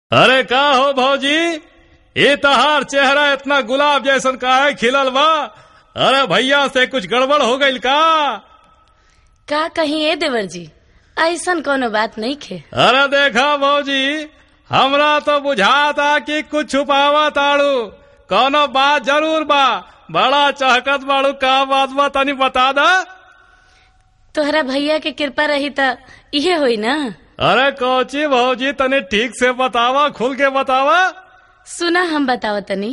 अरे का हो भौजी ये तहार चेहरा इतना गुलाब जैसन का है खिलल बा अरे भैया से कुछ गड़बड़ हो गईल का का कहीं ए देवर जी ऐसन कोनो बात नहीं खे अरे देखा भौजी हमरा तो बुझाता कि कुछ छुपावा ताड़ू कोनो बात जरूर बा बड़ा चहकत बाड़ू का बात बा तनी बता दा तोहरा भैया के कृपा रही त इहे होई ना अरे कोची भौजी तनी ठीक से बतावा खुल के बतावा सुना हम बताओ तनी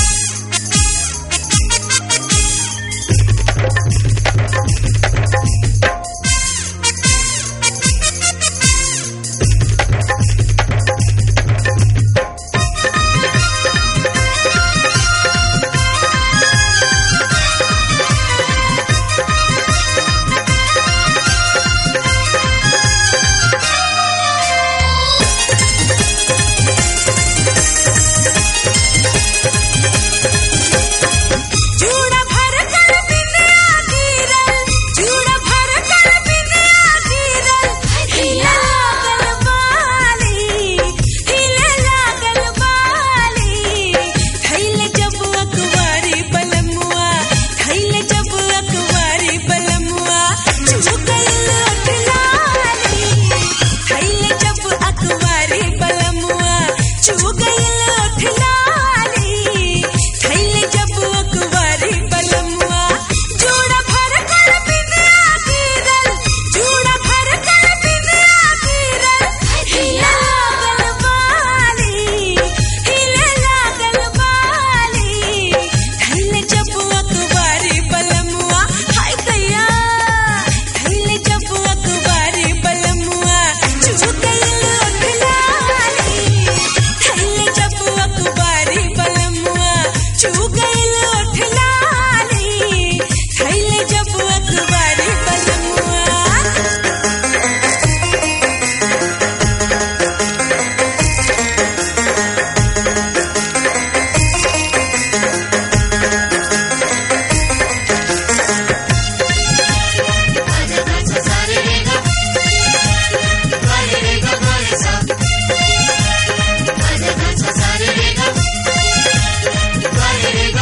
चूड़ा भर कर बिंदिया गिरल चूड़ा भर कर बिंदिया गिरल हिले लागल बाली हिले लागल बाली थैले जब अकवारी बलमुआ थैले जब अकवारी बलमुआ चुगल अठलाली थैले जब अकवारी बलमुआ चुगल अठलाली थैले जब अकवारी बलमुआ चूड़ा भर कर बिंदिया गिरल चूड़ा भर कर बिंदिया गिरल हिले लागल बाली हिले लागल बाली थैले जब अकवारी बलमुआ हाय दैया थैले जब अकवारी बलमुआ चुगल अठलाली थैले जब अकवारी बलमुआ चुगल अठलाली थैले जब अकवारी बलमुआ Sa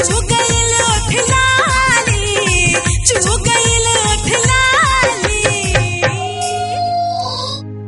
झुक